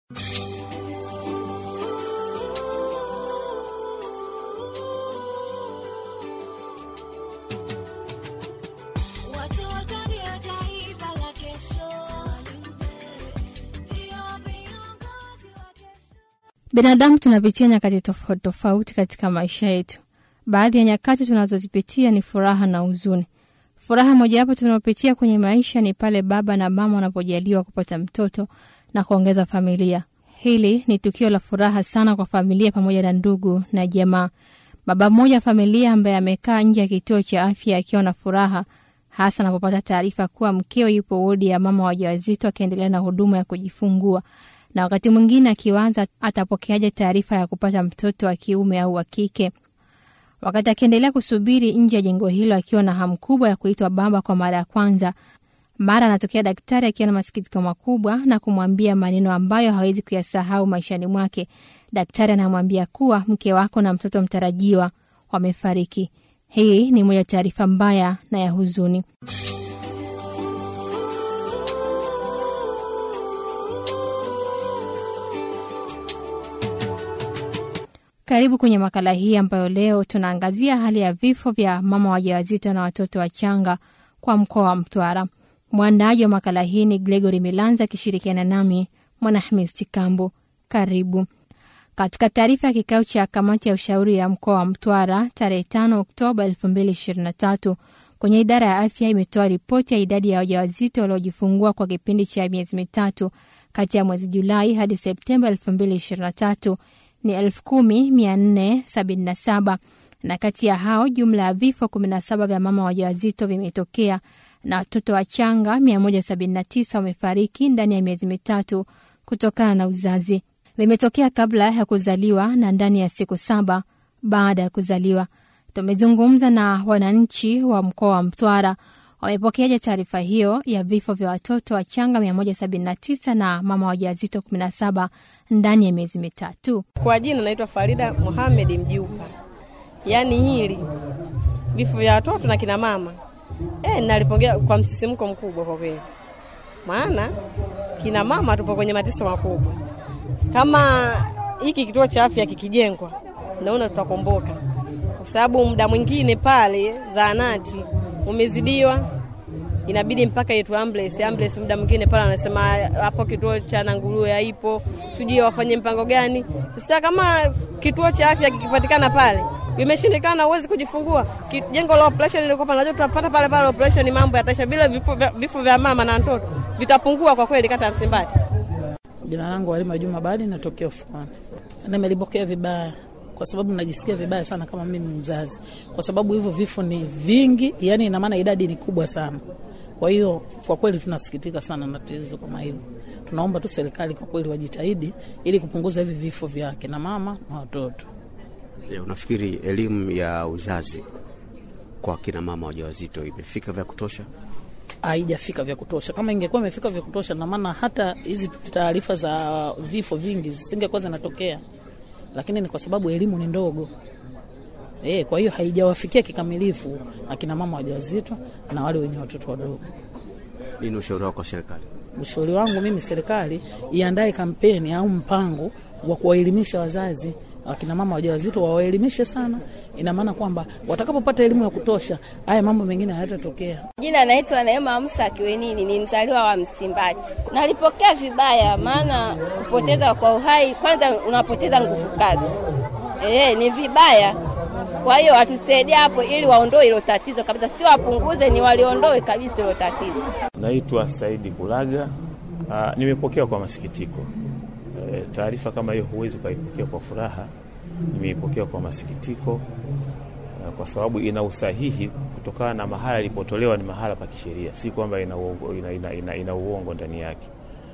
Binadamu tunapitia nyakati tofauti tofauti katika maisha yetu. Baadhi ya nyakati tunazozipitia ni furaha na huzuni. Furaha mojawapo tunaopitia kwenye maisha ni pale baba na mama wanapojaliwa kupata mtoto na kuongeza familia. Hili ni tukio la furaha sana kwa familia pamoja na ndugu na jamaa. Baba mmoja wa familia ambaye amekaa nje ya kituo cha afya akiwa na furaha hasa anapopata taarifa kuwa mkeo yupo wodi ya mama wajawazito akiendelea na huduma ya kujifungua na wakati mwingine akiwaza atapokeaje taarifa ya kupata mtoto wa kiume au wa kike. Wakati akiendelea kusubiri nje ya jengo hilo akiwa na hamu kubwa ya kuitwa baba kwa mara ya kwanza, mara anatokea daktari akiwa na masikitiko makubwa na kumwambia maneno ambayo hawezi kuyasahau maishani mwake. Daktari anamwambia kuwa mke wako na mtoto mtarajiwa wamefariki. Hii ni moja taarifa mbaya na ya huzuni. Karibu kwenye makala hii ambayo leo tunaangazia hali ya vifo vya mama wajawazito na watoto wachanga kwa mkoa wa Mtwara. Mwandaaji wa makala hii ni Gregory Milanza akishirikiana nami Mwanahamis Chikambo. Karibu. Katika taarifa ya kikao cha kamati ya ushauri ya mkoa wa Mtwara tarehe 5 Oktoba 2023 kwenye idara ya afya imetoa ripoti ya idadi ya wajawazito waliojifungua kwa kipindi cha miezi mitatu kati ya mwezi Julai hadi Septemba 2023 ni elfu kumi mia nne sabini na saba na kati ya hao jumla ya vifo 17 vya mama wajawazito vimetokea na watoto wachanga 179 wamefariki ndani ya miezi mitatu kutokana na uzazi. Vimetokea kabla ya kuzaliwa na ndani ya siku saba baada ya kuzaliwa. Tumezungumza na wananchi wa mkoa wa Mtwara wamepokeaje taarifa hiyo ya vifo vya watoto wachanga 179 na mama wajawazito 17 ndani ya miezi mitatu. Kwa jina naitwa Farida Mohamed Mjuka. Yaani hili vifo vya watoto na kina mama e, nalipongea kwa msisimko mkubwa kwa kweli, maana kina mama tupo kwenye mateso makubwa. Kama hiki kituo cha afya kikijengwa, naona tutakomboka, kwa sababu muda mwingine pale zahanati umezidiwa inabidi mpaka yetu ambulance ambulance, muda mwingine pale anasema hapo kituo cha Nanguruwe haipo, sijui wafanye mpango gani. Sasa kama kituo cha afya kikipatikana pale imeshindikana, uwezi kujifungua, jengo la operation lilikuwa pale, najua tutapata pale pale operation, mambo yataisha, bila vifo vya, vifo vya mama na mtoto vitapungua kwa kweli, kata ya Msimbati. Jina langu Halima Juma Badi, natokea Ufuani. Nimelipokea vibaya kwa sababu najisikia vibaya sana kama mimi mzazi, kwa sababu hivyo vifo ni vingi, yani ina maana idadi ni kubwa sana. Kwa hiyo kwa kweli tunasikitika sana na tatizo kama hilo. Tunaomba tu serikali kwa kweli wajitahidi ili kupunguza hivi vifo vya kina mama na watoto. Je, unafikiri elimu ya uzazi kwa kina mama wajawazito imefika vya kutosha? Haijafika vya kutosha. Kama ingekuwa imefika vya kutosha, na maana hata hizi taarifa za vifo vingi zisingekuwa zinatokea, lakini ni kwa sababu elimu ni ndogo. E, kwa hiyo haijawafikia kikamilifu akina mama wajawazito na wale wenye watoto wadogo. Nini ushauri wako kwa serikali? Ushauri wangu mimi, serikali iandae kampeni au mpango wa kuwaelimisha wazazi akina mama wajawazito, wawaelimishe sana. Ina maana kwamba watakapopata elimu ya kutosha, haya mambo mengine hayatatokea. Jina anaitwa Neema Musa Kiwenini, ni mzaliwa wa Msimbati. Nalipokea vibaya, maana kupoteza kwa uhai, kwanza unapoteza nguvu kazi. E, ni vibaya kwa hiyo watusaidie hapo ili waondoe hilo tatizo kabisa, si wapunguze, ni waliondoe kabisa hilo tatizo. Naitwa Saidi Kulaga. Aa, nimepokea kwa masikitiko e, taarifa kama hiyo huwezi ukaipokea kwa furaha. Nimeipokea kwa masikitiko e, kwa sababu ina usahihi kutokana na mahala ilipotolewa, ni mahala pa kisheria, si kwamba ina uongo, ina, ina, ina, ina uongo ndani yake.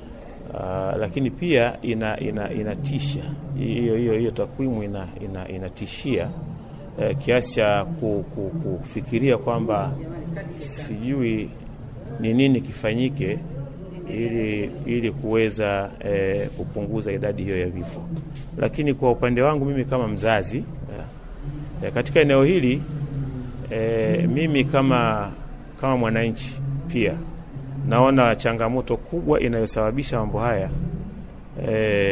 Aa, lakini pia ina, ina, inatisha hiyo hiyo hiyo takwimu ina, ina, inatishia eh, kiasi cha ku, ku, kufikiria kwamba sijui ni nini kifanyike ili, ili kuweza eh, kupunguza idadi hiyo ya vifo. Lakini kwa upande wangu mimi kama mzazi eh, katika eneo hili eh, mimi kama, kama mwananchi pia naona changamoto kubwa inayosababisha mambo haya e,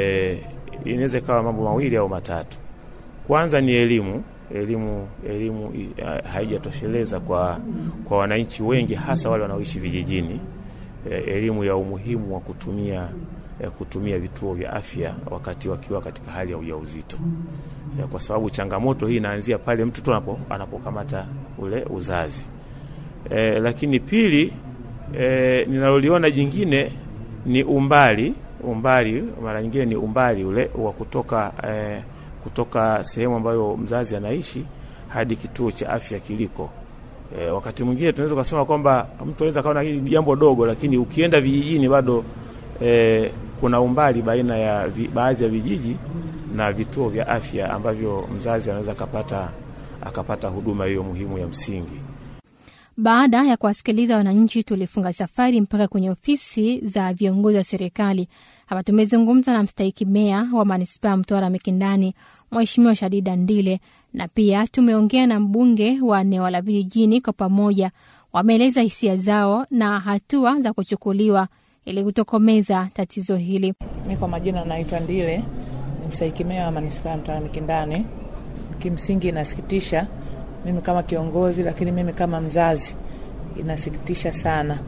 inaweza ikawa mambo mawili au matatu. Kwanza ni elimu elimu elimu haijatosheleza kwa, kwa wananchi wengi hasa wale wanaoishi vijijini. E, elimu ya umuhimu wa kutumia e, kutumia vituo vya afya wakati wakiwa katika hali ya ujauzito e, kwa sababu changamoto hii inaanzia pale mtu tu anapo, anapokamata ule uzazi e, lakini pili e, ninaloliona jingine ni umbali umbali, mara nyingine ni umbali ule wa kutoka e, kutoka sehemu ambayo mzazi anaishi hadi kituo cha afya kiliko. E, wakati mwingine tunaweza kusema kwamba mtu anaweza kaona hili jambo dogo, lakini ukienda vijijini bado e, kuna umbali baina ya vi, baadhi ya vijiji na vituo vya afya ambavyo mzazi anaweza akapata akapata huduma hiyo muhimu ya msingi. Baada ya kuwasikiliza wananchi, tulifunga safari mpaka kwenye ofisi za viongozi wa serikali. Hapa tumezungumza na mstahiki meya wa manispaa Mtwara Mikindani, Mheshimiwa Shadida Ndile, na pia tumeongea na mbunge wa eneo la vijijini. Kwa pamoja wameeleza hisia zao na hatua za kuchukuliwa ili kutokomeza tatizo hili. Mi kwa majina naitwa Ndile, ni mstahiki meya wa manispaa Mtwara Mikindani. Kimsingi inasikitisha mimi kama kiongozi, lakini mimi kama mzazi inasikitisha sana,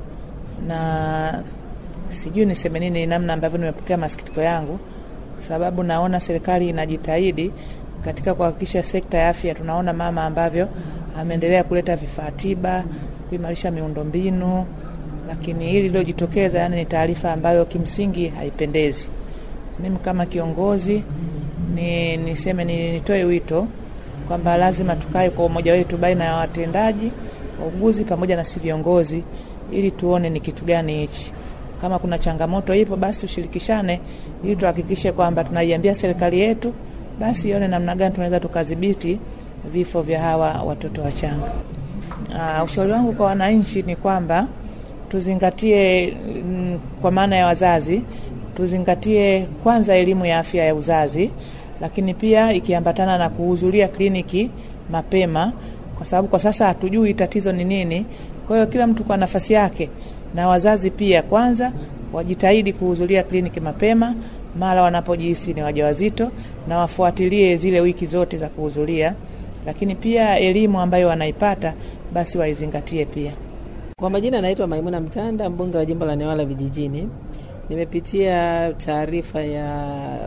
na sijui niseme nini, namna ambavyo nimepokea masikitiko yangu, sababu naona serikali inajitahidi katika kuhakikisha sekta ya afya. Tunaona mama ambavyo ameendelea kuleta vifaa tiba, kuimarisha miundombinu, lakini hili lilojitokeza, yani ni taarifa ambayo kimsingi haipendezi. Mimi kama kiongozi ni niseme ni nitoe wito kwamba lazima tukae kwa umoja wetu baina ya watendaji, wauguzi pamoja na si viongozi, ili tuone ni kitu gani hichi. Kama kuna changamoto ipo, basi tushirikishane, ili tuhakikishe kwamba tunaiambia serikali yetu, basi ione namna gani tunaweza tukadhibiti vifo vya hawa watoto wachanga. Uh, ushauri wangu kwa wananchi ni kwamba tuzingatie mm, kwa maana ya wazazi, tuzingatie kwanza elimu ya afya ya uzazi lakini pia ikiambatana na kuhudhuria kliniki mapema, kwa sababu kwa sasa hatujui tatizo ni nini. Kwa hiyo kila mtu kwa nafasi yake, na wazazi pia kwanza wajitahidi kuhudhuria kliniki mapema mara wanapojihisi ni wajawazito, na wafuatilie zile wiki zote za kuhudhuria, lakini pia elimu ambayo wanaipata basi waizingatie pia. Kwa majina naitwa Maimuna Mtanda, mbunge wa jimbo la Newala vijijini. Nimepitia taarifa ya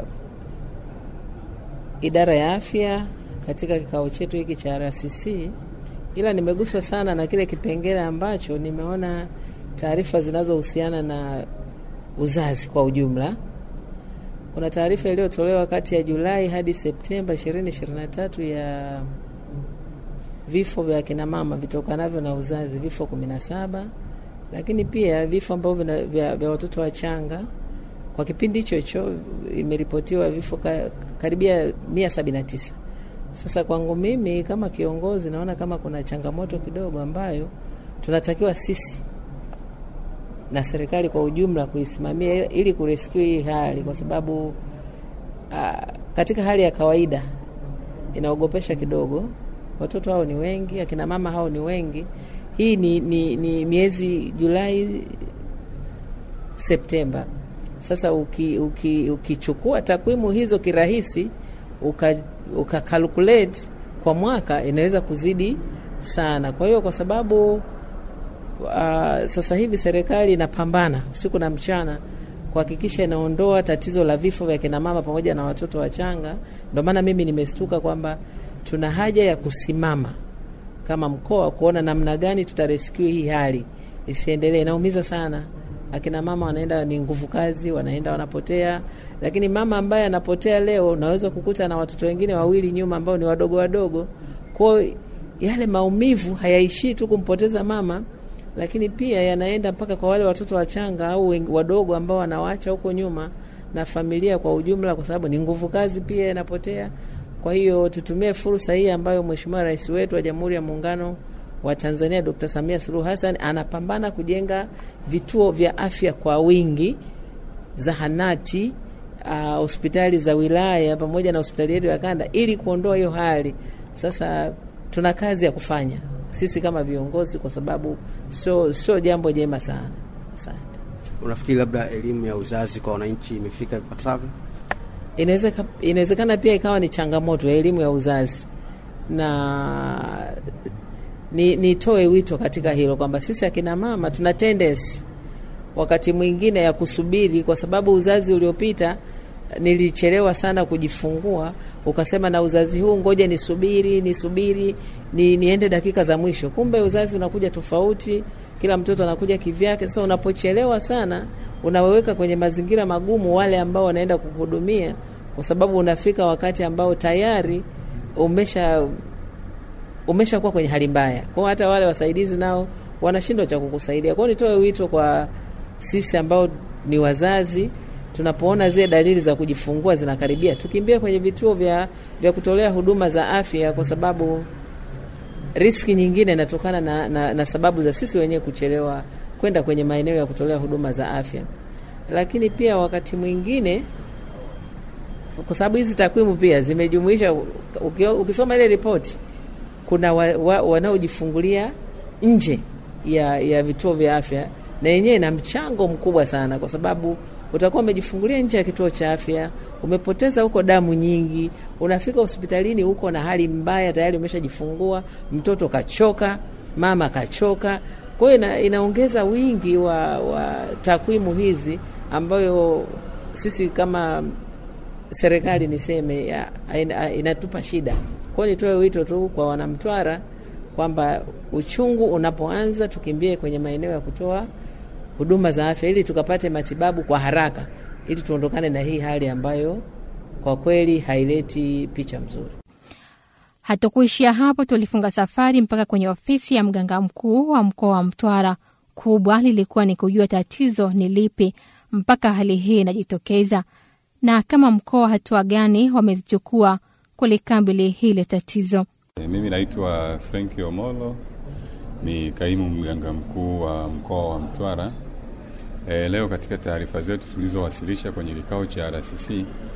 idara ya afya katika kikao chetu hiki cha RCC, ila nimeguswa sana na kile kipengele ambacho nimeona taarifa zinazohusiana na uzazi kwa ujumla. Kuna taarifa iliyotolewa kati ya Julai hadi Septemba 2023 ya vifo vya kina mama vitokanavyo na uzazi, vifo 17, lakini pia vifo ambavyo vya, vya watoto wachanga kwa kipindi hicho hicho imeripotiwa vifo ka, karibia mia sabini na tisa. Sasa kwangu mimi kama kiongozi naona kama kuna changamoto kidogo ambayo tunatakiwa sisi na serikali kwa ujumla kuisimamia ili kurescue hii hali, kwa sababu a, katika hali ya kawaida inaogopesha kidogo. Watoto hao ni wengi, akina mama hao ni wengi. Hii ni, ni, ni miezi Julai, Septemba. Sasa ukichukua uki, uki takwimu hizo kirahisi ukakalkulate uka kwa mwaka inaweza kuzidi sana. Kwa hiyo kwa sababu uh, sasa hivi serikali inapambana usiku na mchana kuhakikisha inaondoa tatizo la vifo vya kina mama pamoja na watoto wachanga, ndio maana mimi nimestuka kwamba tuna haja ya kusimama kama mkoa kuona namna gani tutarescue hii hali isiendelee. Inaumiza sana akina mama wanaenda ni nguvu kazi, wanaenda wanapotea. Lakini mama ambaye anapotea leo, unaweza kukuta na watoto wengine wawili nyuma ambao ni wadogo wadogo. Kwa yale maumivu hayaishii tu kumpoteza mama, lakini pia yanaenda mpaka kwa wale watoto wachanga au wadogo ambao wanawaacha huko nyuma na familia kwa ujumla, kwa sababu ni nguvu kazi pia inapotea. Kwa hiyo tutumie fursa hii ambayo Mheshimiwa Rais wetu wa Jamhuri ya Muungano wa Tanzania Dr. Samia Suluhu Hassan anapambana kujenga vituo vya afya kwa wingi, zahanati, uh, hospitali za wilaya pamoja na hospitali yetu ya kanda ili kuondoa hiyo hali. Sasa tuna kazi ya kufanya sisi kama viongozi, kwa sababu sio sio jambo jema sana. Asante. Unafikiri labda elimu ya uzazi kwa wananchi imefika ipasavyo? inawezeka- inawezekana pia ikawa ni changamoto ya elimu ya uzazi na ni nitoe wito katika hilo kwamba sisi akina mama tuna tendency wakati mwingine ya kusubiri, kwa sababu uzazi uliopita nilichelewa sana kujifungua, ukasema na uzazi huu ngoja nisubiri nisubiri ni, niende dakika za mwisho. Kumbe uzazi unakuja tofauti, kila mtoto anakuja kivyake. Sasa unapochelewa sana, unaweweka kwenye mazingira magumu wale ambao wanaenda kuhudumia, kwa sababu unafika wakati ambao tayari umesha umeshakuwa kwenye hali mbaya. Kwa hiyo hata wale wasaidizi nao wanashindwa cha kukusaidia. Kwa hiyo nitoe wito kwa sisi ambao ni wazazi, tunapoona zile dalili za kujifungua zinakaribia, tukimbie kwenye vituo vya, vya kutolea huduma za afya, kwa sababu riski nyingine inatokana na, na, na sababu za sisi wenyewe kuchelewa kwenda kwenye maeneo ya kutolea huduma za afya. Lakini pia wakati mwingine kwa sababu hizi takwimu pia zimejumuisha, uki- ukisoma ile ripoti kuna wa, wa, wanaojifungulia nje ya, ya vituo vya afya, na yenyewe ina mchango mkubwa sana, kwa sababu utakuwa umejifungulia nje ya kituo cha afya, umepoteza huko damu nyingi, unafika hospitalini huko na hali mbaya, tayari umeshajifungua, mtoto kachoka, mama kachoka. Kwa hiyo ina, inaongeza wingi wa, wa takwimu hizi ambayo sisi kama serikali niseme ya, ina, inatupa shida. Kwa hiyo nitoe wito tu kwa wanamtwara kwamba uchungu unapoanza tukimbie kwenye maeneo ya kutoa huduma za afya ili tukapate matibabu kwa haraka ili tuondokane na hii hali ambayo kwa kweli haileti picha mzuri. Hatukuishia hapo, tulifunga safari mpaka kwenye ofisi ya mganga mkuu wa mkoa wa Mtwara. Kubwa lilikuwa ni kujua tatizo ni lipi mpaka hali hii inajitokeza, na kama mkoa hatua gani wamezichukua kulikabili hili tatizo. E, Mimi naitwa Frenki Omolo, ni kaimu mganga mkuu wa mkoa wa Mtwara. E, leo katika taarifa zetu tulizowasilisha kwenye kikao cha RCC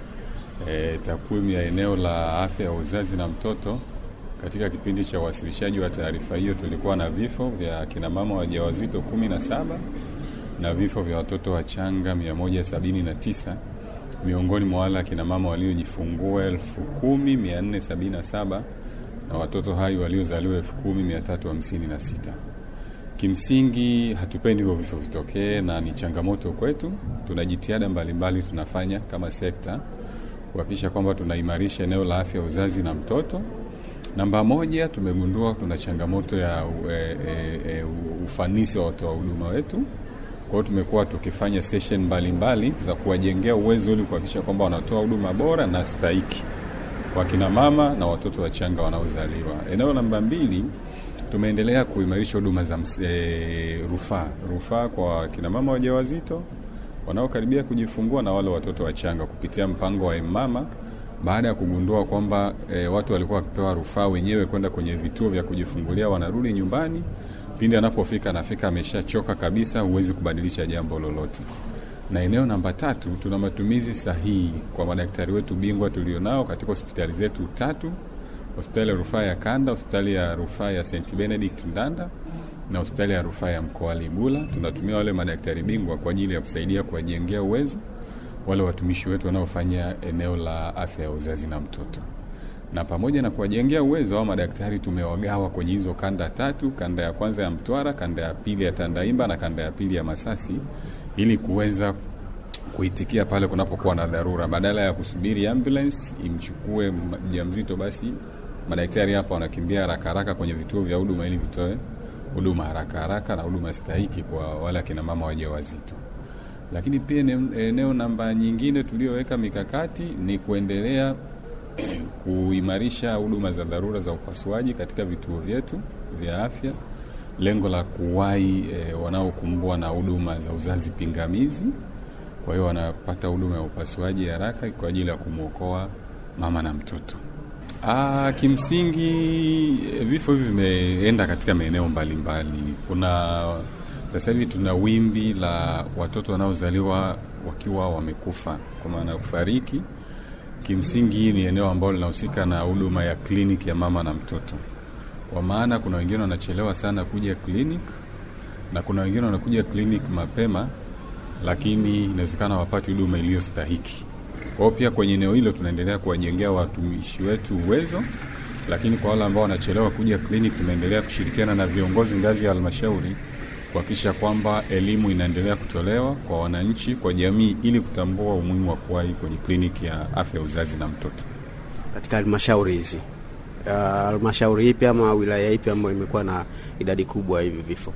e, takwimu ya eneo la afya ya uzazi na mtoto katika kipindi cha uwasilishaji wa taarifa hiyo tulikuwa na vifo vya kinamama wajawazito kumi na saba na vifo vya watoto wachanga 179 miongoni mwa wale akinamama waliojifungua 10477 na watoto hai waliozaliwa 10356. Kimsingi hatupendi hivyo vifo vitokee, na ni changamoto kwetu. Tuna jitihada mbalimbali tunafanya kama sekta kuhakikisha kwamba tunaimarisha eneo la afya ya uzazi na mtoto. Namba moja, tumegundua tuna changamoto ya e, e, e, ufanisi wa watoa huduma wetu. Kwa hiyo tumekuwa tukifanya session mbalimbali za kuwajengea uwezo ili kuhakikisha kwamba wanatoa huduma bora na stahiki kwa kina mama na watoto wachanga wanaozaliwa. Eneo namba mbili, tumeendelea kuimarisha huduma za ms- e, rufaa rufaa kwa kina mama wajawazito wanaokaribia kujifungua na wale watoto wachanga kupitia mpango wa mama baada ya kugundua kwamba e, watu walikuwa wakipewa rufaa wenyewe kwenda kwenye vituo vya kujifungulia, wanarudi nyumbani, pindi anapofika anafika ameshachoka kabisa, huwezi kubadilisha jambo lolote. Na eneo namba tatu, tuna matumizi sahihi kwa madaktari wetu bingwa tulionao katika hospitali zetu tatu, hospitali ya rufaa ya Kanda, hospitali ya rufaa ya St Benedict Ndanda na hospitali ya rufaa ya mkoa Ligula. Tunatumia wale madaktari bingwa kwa ajili ya kusaidia kuwajengea uwezo wale watumishi wetu wanaofanya eneo la afya ya uzazi na mtoto, na pamoja na kuwajengea uwezo hao madaktari tumewagawa kwenye hizo kanda tatu: kanda ya kwanza ya Mtwara, kanda ya pili ya Tandaimba na kanda ya pili ya Masasi, ili kuweza kuitikia pale kunapokuwa na dharura, badala ya kusubiri ambulance imchukue mjamzito, basi madaktari hapa wanakimbia haraka haraka kwenye vituo vya huduma ili vitoe huduma haraka haraka na huduma stahiki kwa wale akina mama wajawazito. Lakini pia ene- eneo namba nyingine tuliyoweka mikakati ni kuendelea kuimarisha huduma za dharura za upasuaji katika vituo vyetu vya afya, lengo la kuwahi e, wanaokumbwa na huduma za uzazi pingamizi. Kwa hiyo wanapata huduma ya upasuaji haraka kwa ajili ya kumwokoa mama na mtoto. Ah, kimsingi eh, vifo hivi vimeenda katika maeneo mbalimbali. Kuna sasa hivi tuna wimbi la watoto wanaozaliwa wakiwa wamekufa, kwa maana ya kufariki. Kimsingi hii ni eneo ambalo linahusika na huduma ya kliniki ya mama na mtoto, kwa maana kuna wengine wanachelewa sana kuja klinik na kuna wengine wanakuja klinik mapema, lakini inawezekana wapati huduma iliyostahiki. Kwa hiyo pia kwenye eneo hilo tunaendelea kuwajengea watumishi wetu uwezo, lakini kwa wale ambao wanachelewa kuja kliniki, tunaendelea kushirikiana na viongozi ngazi ya halmashauri kuhakikisha kwamba elimu inaendelea kutolewa kwa wananchi, kwa jamii, ili kutambua umuhimu wa kuwahi kwenye kliniki ya afya ya uzazi na mtoto. Katika halmashauri hizi uh, halmashauri ipi ama wilaya ipi ambayo imekuwa na idadi kubwa hivi vifo?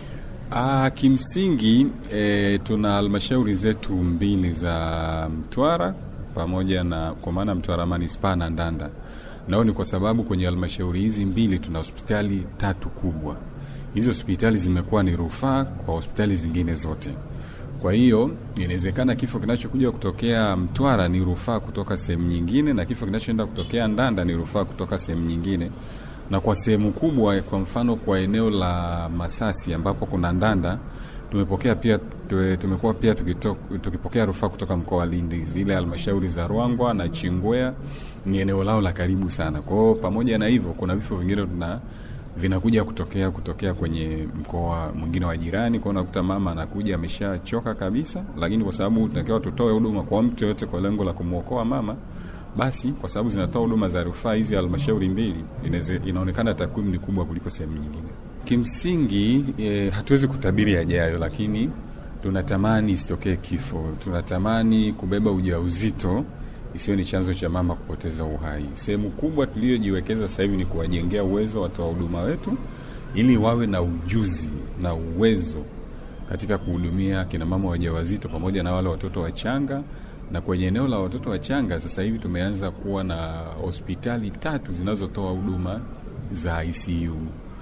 Ah, kimsingi e, tuna halmashauri zetu mbili za Mtwara pamoja na kwa maana Mtwara manispaa na Ndanda. Nao ni kwa sababu kwenye halmashauri hizi mbili tuna hospitali tatu kubwa. Hizo hospitali zimekuwa ni rufaa kwa hospitali zingine zote. Kwa hiyo inawezekana kifo kinachokuja kutokea Mtwara ni rufaa kutoka sehemu nyingine, na kifo kinachoenda kutokea Ndanda ni rufaa kutoka sehemu nyingine na kwa sehemu kubwa, kwa mfano kwa eneo la Masasi ambapo kuna Ndanda, tumepokea pia tumekuwa pia tukito, tukipokea rufaa kutoka mkoa wa Lindi. Zile halmashauri za Ruangwa na Chingwea ni eneo lao la karibu sana. Kwa hiyo pamoja na hivyo, kuna vifo vingine tuna vinakuja kutokea kutokea kwenye mkoa mwingine wa jirani. Kwa unakuta mama anakuja ameshachoka kabisa, lakini kwa sababu tunatakiwa tutoe huduma kwa mtu yoyote kwa lengo la kumwokoa mama basi kwa sababu zinatoa huduma za rufaa hizi halmashauri mbili, inaonekana takwimu ni kubwa kuliko sehemu nyingine. Kimsingi e, hatuwezi kutabiri yajayo, lakini tunatamani isitokee kifo. Tunatamani kubeba ujauzito isiyo ni chanzo cha mama kupoteza uhai. Sehemu kubwa tuliyojiwekeza sasa hivi ni kuwajengea uwezo watoa huduma wetu, ili wawe na ujuzi na uwezo katika kuhudumia kina mama wajawazito pamoja na wale watoto wachanga na kwenye eneo la watoto wachanga sasa hivi tumeanza kuwa na hospitali tatu zinazotoa huduma za ICU,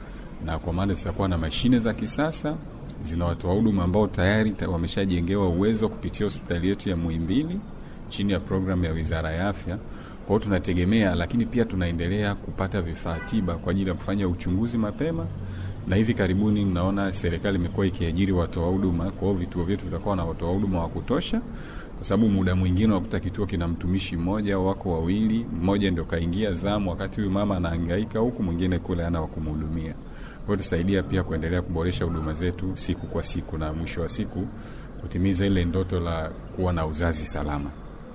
na kwa maana zitakuwa na mashine za kisasa zinawatoa huduma ambao tayari wameshajengewa uwezo kupitia hospitali yetu ya Muhimbili chini ya programu ya Wizara ya Afya. Kwa hiyo tunategemea, lakini pia tunaendelea kupata vifaa tiba kwa ajili ya kufanya uchunguzi mapema, na hivi karibuni mnaona serikali imekuwa ikiajiri watoa huduma. Kwa hiyo vituo vyetu vitakuwa na watoa huduma wa kutosha kwa sababu muda mwingine unakuta kituo kina mtumishi mmoja au wako wawili, mmoja ndio kaingia zamu, wakati huyu mama anahangaika huku, mwingine kule ana wa kumhudumia. Kwa hiyo tusaidia pia kuendelea kuboresha huduma zetu siku kwa siku, na mwisho wa siku kutimiza ile ndoto la kuwa na uzazi salama.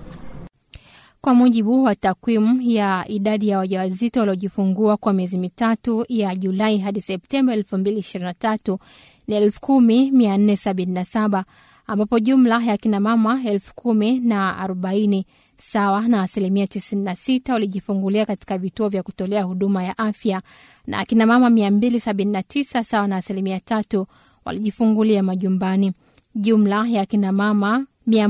Kwa mujibu wa takwimu ya idadi ya wajawazito waliojifungua kwa miezi mitatu ya Julai hadi Septemba 2023 ni 10477 ambapo jumla ya kina mama elfu kumi na arobaini sawa na asilimia 96 walijifungulia katika vituo vya kutolea huduma ya afya na akina mama 279 sawa na asilimia tatu walijifungulia majumbani. Jumla ya kina mama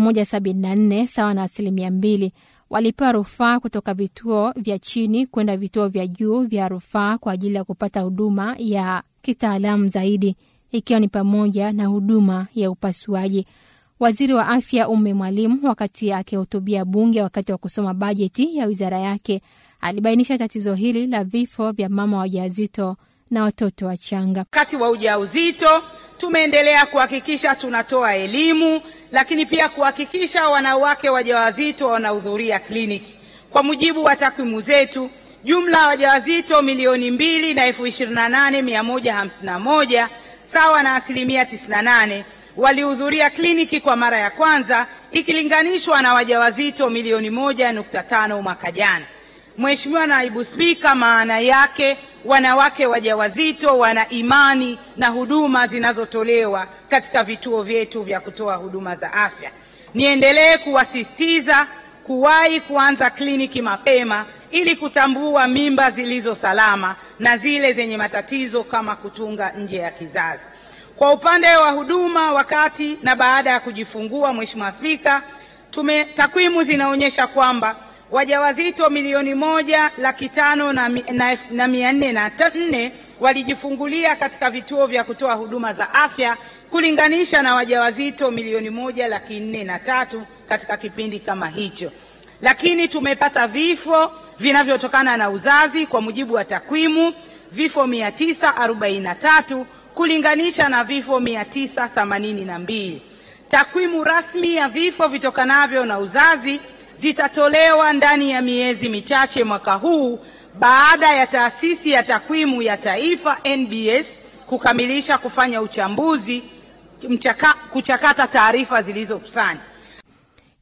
174 sawa na asilimia mbili walipewa rufaa kutoka vituo vya chini kwenda vituo vya juu vya rufaa kwa ajili ya kupata huduma ya kitaalamu zaidi ikiwa ni pamoja na huduma ya upasuaji. Waziri wa Afya Umme Mwalimu, wakati akihutubia Bunge wakati wa kusoma bajeti ya wizara yake, alibainisha tatizo hili la vifo vya mama wajawazito na watoto wachanga. Wakati wa ujauzito tumeendelea kuhakikisha tunatoa elimu, lakini pia kuhakikisha wanawake wajawazito wanahudhuria kliniki. Kwa mujibu wa takwimu zetu, jumla ya wajawazito milioni mbili na elfu ishirini na nane mia moja hamsini na moja sawa na asilimia 98 walihudhuria kliniki kwa mara ya kwanza ikilinganishwa na wajawazito milioni moja nukta tano mwaka jana. Mheshimiwa Naibu Spika, maana yake wanawake wajawazito wana imani na huduma zinazotolewa katika vituo vyetu vya kutoa huduma za afya. Niendelee kuwasisitiza kuwahi kuanza kliniki mapema ili kutambua mimba zilizo salama na zile zenye matatizo kama kutunga nje ya kizazi. Kwa upande wa huduma wakati na baada ya kujifungua, Mheshimiwa Spika, tume takwimu zinaonyesha kwamba wajawazito milioni moja laki tano na, na, na mia nne na nne walijifungulia katika vituo vya kutoa huduma za afya kulinganisha na wajawazito milioni moja laki nne na tatu katika kipindi kama hicho, lakini tumepata vifo vinavyotokana na uzazi kwa mujibu wa takwimu vifo mia tisa arobaini na tatu kulinganisha na vifo mia tisa themanini na mbili. Takwimu rasmi ya vifo vitokanavyo na uzazi zitatolewa ndani ya miezi michache mwaka huu baada ya taasisi ya takwimu ya taifa NBS kukamilisha kufanya uchambuzi mchaka, kuchakata taarifa zilizokusanywa.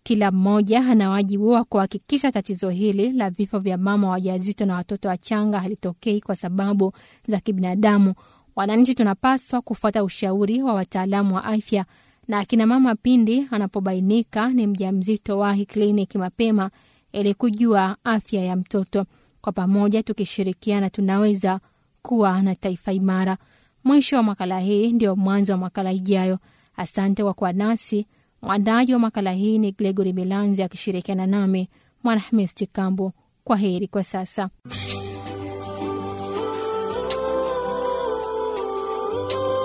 Kila mmoja ana wajibu wa kuhakikisha tatizo hili la vifo vya mama wajawazito na watoto wachanga halitokei kwa sababu za kibinadamu. Wananchi tunapaswa kufuata ushauri wa wataalamu wa afya, na akina mama pindi anapobainika ni mjamzito, wahi kliniki mapema ili kujua afya ya mtoto. Kwa pamoja tukishirikiana, tunaweza kuwa na taifa imara. Mwisho wa makala hii ndio mwanzo wa makala ijayo. Asante kwa kuwa nasi. Mwandaji wa makala hii ni Gregory Milanzi akishirikiana nami Mwanahamis Chikambo. Kwa heri kwa sasa.